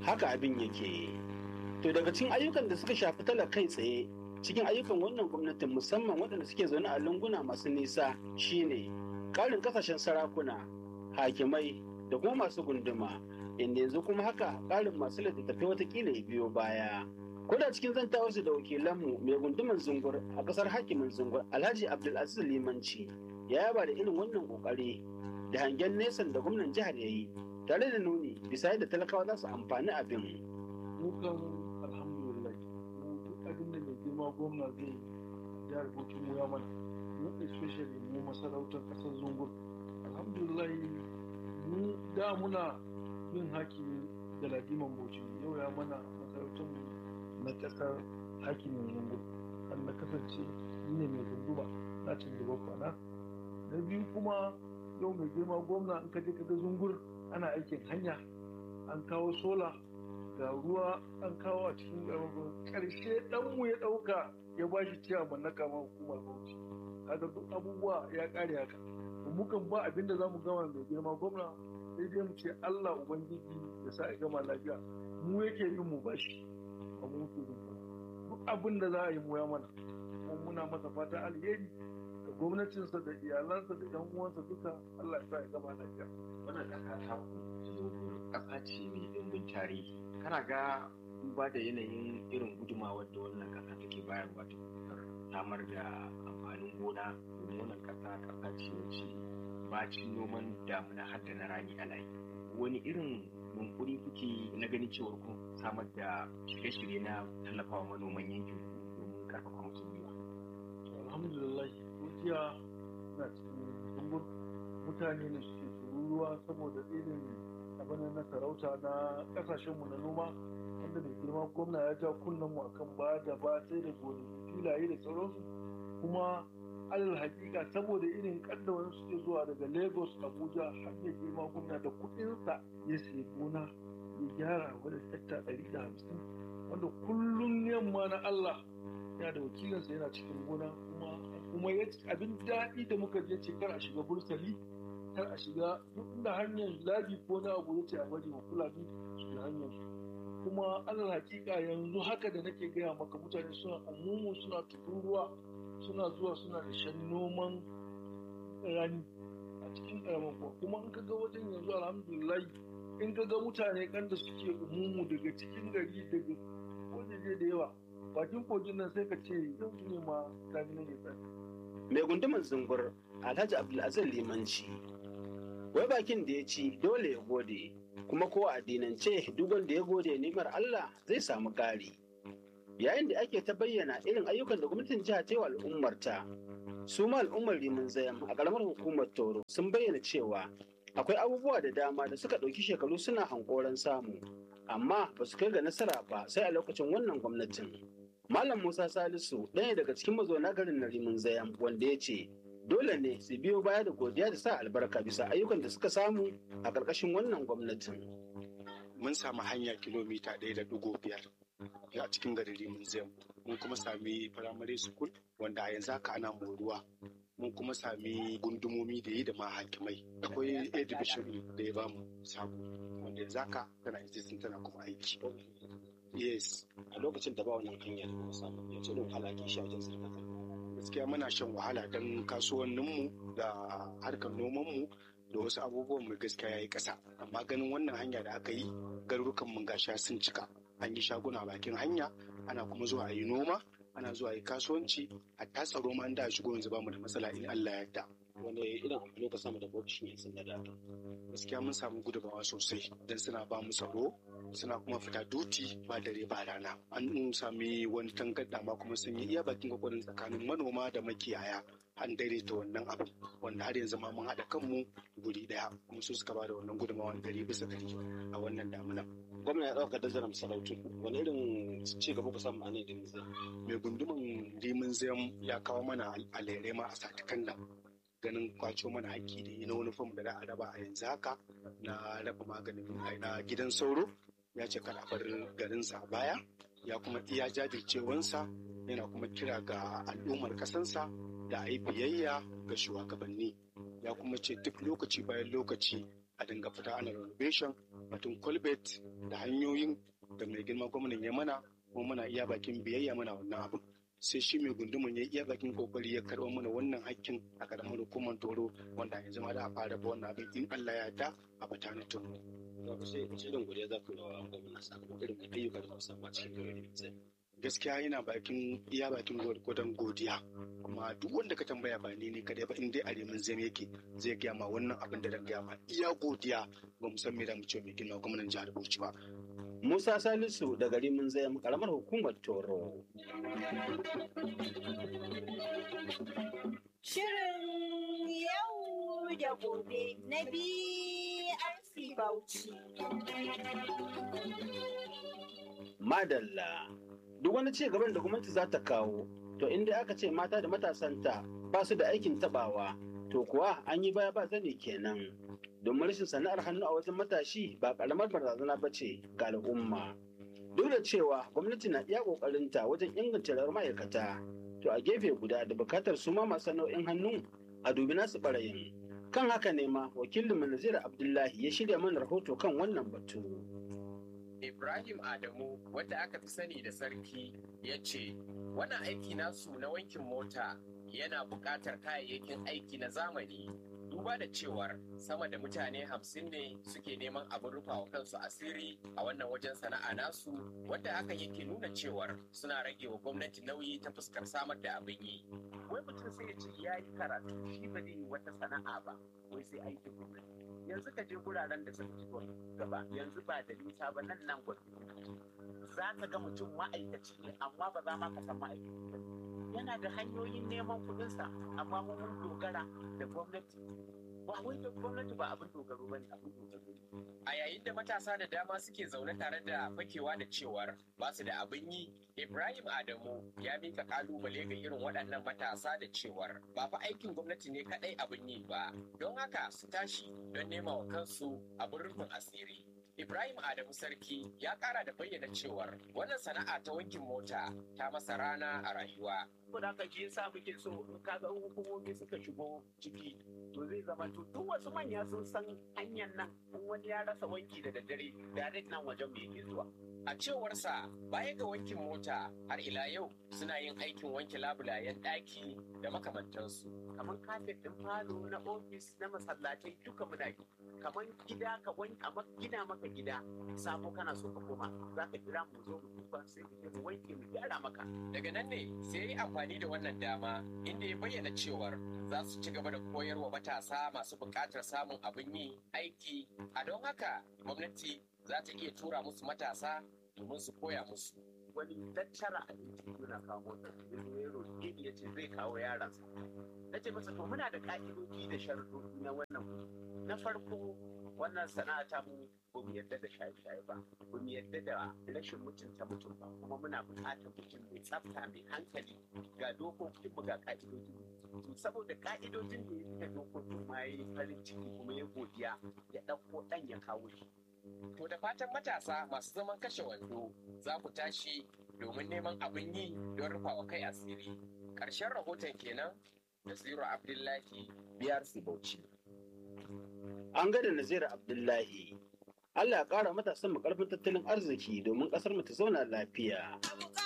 haka abin yake to daga cikin ayyukan da suka shafi talaka kai tsaye cikin ayyukan wannan gwamnatin musamman waɗanda suke zaune a lunguna masu nisa shine ƙarin kasashen sarakuna hakimai da kuma masu gunduma inda yanzu kuma haka ƙarin masu littattafai watakila ya biyo baya ko da cikin zantawarsu da wakilanmu mai gunduman zungur a ƙasar hakimin zungur alhaji abdulaziz limanci ya yaba da irin wannan ƙoƙari da hangen nesan da gwamnan jihar ya yi tare da nuni bisa yadda talakawa za su amfani abin. Mukan alhamdulillah mu duk abin da mai girma gwamna zai jihar Bauchi mu ya mana mu especially mu masarautar ƙasar zungur alhamdulillah mu da muna yin hakimi da ladiman Bauchi yau ya mana masarautar mu na ƙasar hakimin zungur an na kasance ni ne mai gunduma na cin gaba kwana na biyu kuma yau mai girma gwamna in ka je ka ga zungur ana aikin hanya an kawo sola ga ruwa an kawo a cikin garin karshe ɗanmu ya ɗauka ya ba shi ciyaman na kama hukumar bauchi kaga duk abubuwa ya ƙare haka mukan ba abin da za mu gama mai girma gwamna sai dai mu ce allah ubangiji ya sa ya gama lafiya mu yake yin mu bashi ba mu yake yin duk abin da za a yi mu ya mana kuma muna masa fata alheri da gwamnatinsa da iyalansa da yan uwansa duka Allah ya sa ya gama lafiya. Wannan ƙasa ta ƙasa ce mai ɗimbin tarihi. Kana ga duba da yanayin irin gudumawar da wannan ƙasa take bayarwa ta samar da amfanin gona domin wannan ƙasa ƙasa ce wacce bacin noman damuna har da na rani ana yi. Wani irin yunkuri kuke na ganin cewar kun samar da shirye-shirye na tallafawa manoman yankin domin karfafa musu gwiwa. Alhamdulillah gaskiya na cikin zumbur mutane ne suke tururuwa saboda irin abin na sarauta na kasashenmu na noma wanda mai girma gwamna ya ja kunnen mu akan ba da ba sai da gonaki filaye da sauransu kuma alal hakika saboda irin kadda wani suke zuwa daga lagos abuja har mai girma gwamna da kudinsa ya sayi gona ya gyara wani hekta ɗari da hamsin wanda kullum yamma na allah yana da wakilinsa yana cikin gona kuma kuma ya abin daɗi da muka je ce kar a shiga bursali kar a shiga duk inda hanyar labi ko na abu ya ce a bari wa fulani su da hanyar su kuma alal hakika yanzu haka da nake gaya maka mutane suna umumu suna tururuwa suna zuwa suna da shan noman rani a cikin karamin kuwa kuma in ka ga wajen yanzu alhamdulillah in ka ga mutane kan da suke umumu daga cikin gari daga wajeje da yawa bakin kogin nan sai ka ce yau ne ma damina ne tsari mai gunduman zungur alhaji abdulaziz limanci wai bakin da ya ci dole ya gode kuma ko a addinance duk wanda ya gode nimar Allah zai samu ƙari yayin da ake ta bayyana irin ayyukan da gwamnatin jiha ta yi wa al'ummarta su ma al'ummar rimin zayam a ƙaramar hukumar toro sun bayyana cewa akwai abubuwa da dama da suka ɗauki shekaru suna hankoran samu amma ba su kai ga nasara ba sai a lokacin wannan gwamnatin malam musa salisu ɗaya daga cikin mazauna garin na rimin zayam wanda ya ce dole ne su biyo baya da godiya da sa albarka bisa ayyukan da suka samu a ƙarƙashin wannan gwamnatin. Mun samu hanya kilomita ɗaya da ɗigo biyar a cikin garin Rimin Zem. Mun kuma sami firamare school wanda a yanzu haka ana moruwa. Mun kuma sami gundumomi da yi da ma hakimai. Akwai A division da ya bamu sabo wanda yanzu haka tana existing tana kuma aiki. Yes. A lokacin da ba wannan hanya da kuma samu ya ce don halaki shi a wajen zirga gaskiya muna shan wahala don kasuwanninmu da harkar nomanmu da wasu abubuwan mu gaskiya ya yi ƙasa amma ganin wannan hanya da aka yi garurukan mun gasha sun cika an yi shaguna bakin hanya ana kuma zuwa a yi noma ana zuwa a yi kasuwanci hatta tsaro ma da shigo yanzu bamu da matsala in Allah ya yarda wanda irin amfani ka samu da ofishin yan sanda da gaskiya mun samu gudubawa sosai don suna ba mu tsaro suna kuma fita duti ba dare ba rana an sami wani tangarda ma kuma sun yi iya bakin kokarin tsakanin manoma da makiyaya an daidaita wannan abu wanda har yanzu ma mun haɗa kanmu guri ɗaya kuma su suka ba da wannan gudunmawa gari bisa gari a wannan damuna. gwamna ya ɗauka dazaran sarautu wani irin ci gaba ku samu a ne da nizam mai gunduman rimin zam ya kawo mana alere ma a satikan nan ganin kwaco mana haƙƙi da na wani fam da za a raba a yanzu haka na raba maganin na gidan sauro ya ce kada bar garinsa a baya ya kuma iya jajircewansa yana kuma kira ga al'ummar kasansa da a yi biyayya ga shugabanni ya kuma ce duk lokaci bayan lokaci a dinga fita ana renovation batun colbert da hanyoyin da mai girma gwamnan ya mana kuma muna iya bakin biyayya mana wannan abin sai shi mai gundumin ya iya bakin kokari ya karɓar mana wannan hakkin a karamar hukumar toro wanda yanzu ma da a fara ba wannan abin in Allah ya yarda a batanin toro. Wato sai irin godiya za ku yi wa gwamna sakamakon irin ayyuka da musamman cikin garin zai. gaskiya yana bakin iya bakin gwadon godiya kuma duk wanda ka tambaya ba ni ne kadai ba in dai a remin zai yake zai gaya ma wannan abin da dan gaya ma iya godiya ba mu san me da mu ce mai gina gwamnan jihar Bauchi ba Musa Salisu da gari mun zai karamar hukumar Toro. Shirin yau da gobe na BRC Bauchi. Madalla. Duk wani ci gaban da gwamnati za ta kawo, to inda aka ce mata da matasanta ba su da aikin tabawa, to kuwa an yi baya ba zane kenan. Domin rashin sana'ar hannu a wajen matashi ba karamar barazana ba ce ga al'umma. Duk da cewa gwamnati na iya ƙoƙarinta wajen inganta rayuwar ma'aikata, to a gefe guda da bukatar su ma masu nau'in hannu a dubi nasu ɓarayin. Kan haka ne ma wakilin Nazir Abdullahi ya shirya mana rahoto kan wannan batu. Ibrahim Adamu wanda aka fi sani da sarki ya ce wannan aiki nasu na wankin mota yana buƙatar kayayyakin aiki na zamani duba da cewar sama da mutane hamsin ne suke neman abin rufa wa kansu asiri a wannan wajen sana'a nasu wanda hakan yake nuna cewar suna rage wa gwamnati nauyi ta fuskar samar da abin yi wai mutum sai ya ce ya yi karatu shi ba zai yi wata sana'a ba wai sai aikin gwamnati yanzu ka je guraren da suka ci gaba yanzu ba da nisa ba nan nan gwamnati za ka ga mutum ma'aikaci ne amma ba za ma ka san ma'aikaci ba yana da hanyoyin neman kuɗinsa amma mun dogara da gwamnati ba wai da gwamnati ba abin dogaro ba ne abin dogaro a yayin da matasa da dama suke zaune tare da fakewa da cewar ba su da abin yi ibrahim adamu ya mika kalubale ga irin waɗannan matasa da cewar ba fa aikin gwamnati ne kaɗai abin yi ba don haka su tashi don nema wa kansu abin rufin asiri Ibrahim Adamu Sarki ya kara da bayyana cewar wannan sana'a ta wankin mota ta masa rana a rayuwa. Saboda haka shi yasa muke so in kaga hukumomi suka shigo ciki to zai zama to duk wasu manya sun san hanyar nan in wani ya rasa wanki da daddare da nan wajen mai yake zuwa. A cewarsa baya ga wankin mota har ila yau suna yin aikin wanke labulayen ɗaki da makamantansu. Kamar kafet ɗin falo na ofis na masallatai duka muna yi. Kamar gida ka wanke gina maka gida sabo kana so ka koma za ka kira mu zo mu duba sai mu je mu wanke mu gyara maka. Daga nan ne sai ya yi amfani da wannan dama inda ya bayyana cewar za su ci gaba da koyarwa matasa masu buƙatar samun abin yi aiki a don haka gwamnati za ta iya tura musu matasa domin su koya musu. Wani tattara a yana kawo motar ya roƙe ni ya ce zai kawo yaransa. Na ce masa to muna da ƙa'idoji da sharuɗoɗi na wannan na farko wannan sana'a ta mu ba mu yadda da shaye-shaye ba ba mu yadda da rashin mutunta mutum ba kuma muna buƙatar mutum mai tsafta mai hankali ga dokokin mu ga ka'idoji to saboda ka'idojin da ya fita dokokin ma yi farin ciki kuma ya godiya ya ɗauko ɗan ya kawo shi to da fatan matasa masu zaman kashe wando za ku tashi domin neman abin yi don rufa wa kai asiri ƙarshen rahoton kenan da Zero Abdullahi biyar Bauchi. An gada Nazira Abdullahi. Allah ya ƙara matasan mu ƙarfin tattalin arziki domin ƙasar mu ta zauna lafiya. Abu